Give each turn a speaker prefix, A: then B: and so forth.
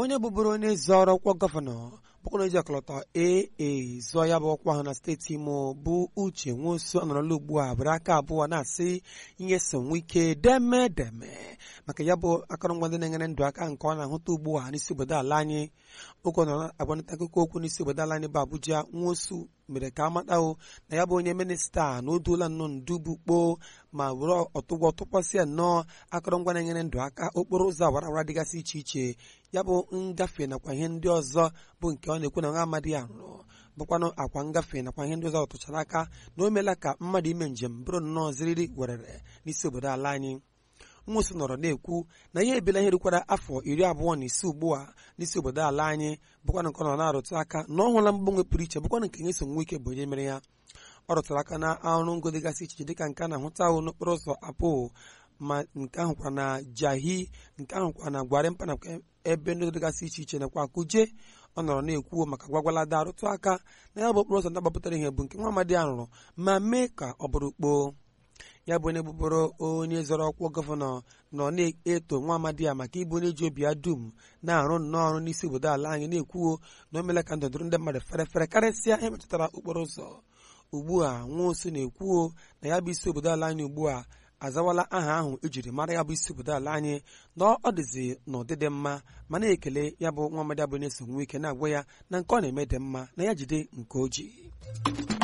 A: onye bụbụrụ onye zọrọ ọkwa gọvanọ bụkwana eji ọkọlọtọ aa zụọ ya bụ ọkwa ahụ na steeti imo bụ uche nwosu anọrọla ugbu a bụrụ aka abụọ na-asị ihe so nwe ike deme deme maka ya bụ akọrọngwa ndị na-enyere ndụ aka nke ọ na-ahụta ugbu a n'isi obodo ala anyị oge ọ nọ agbanịta akụkọ okwu n'isi obodo ala anyị bụ abuja nwosu mere ka amatao na ya bụ onye minista na o duola nnọọ ndu bụ kpoo ma were ọtụgwọ tụkwasịa nnọọ akọrọngwa na-enyere ndụ aka okporo ụzọ awara awara dịgasị iche iche ya bụ ngafe nakwa ihe ndị ọzọ bụ nke ọ na-ekwu na nwa amadi ya rụrụ bụkwanụ akwa ngafe nakwa ihe ndị ọzọ ọ tụchara aka na o meela ka mmadụ ime njem bụrụ nnọọ ziriri werere n'isi obodo ala anyị nwụsị nọrọ na-ekwu na ihe ebila ihe rukwara afọ iri abụọ na ise ugbu a n'isi obodo ala anyị bụkwanụ nke ọ nọ na-arụtụ aka na ọ hụla mgbanwe pụrụ iche bụkwanụ nke nye so nwe ike bụ onye mere ya ọ rụtụrụ aka na ọrụ ngo dịgasị iche iche dịka nke a na-ahụta ahụ n'okporo ụzọ apụ ma nke ahụkwa na jahi nke ahụkwa na gwarimpa na ebe ndị dịgasị iche iche nakwa kuje ọ nọrọ na-ekwu maka gwagwalada arụtụ aka na ya bụ okporo ụzọ na-agbapụtara ihe bụ nke nwa amadi a rụrụ ma mee ka ọ bụrụ kpoo ya bụ onye bụbụrụ onye zọrọ ọkwa gọvanọ nọ na-eto nwa amadi ya maka ịbụ onye ji obi ya dum na-arụ nnọọ ọrụ n'isi obodo ala anyị na-ekwuo na o meela ka ndụ dụrụ ndị mmadụ fere fere karịsịa ihe metụtara okporo ụzọ ugbu a nwaosu na-ekwuo na ya bụ isi obodo ala anyị ugbu a azawala aha ahụ ejiri mara ya bụ isi obodo ala anyị na ọ dịzi n'ụdị dị mma ma na-ekele ya bụ nwa amadi abụ na-eso nwe ike na-agwa ya na nke ọ na-eme dị mma na ya jide nke o ji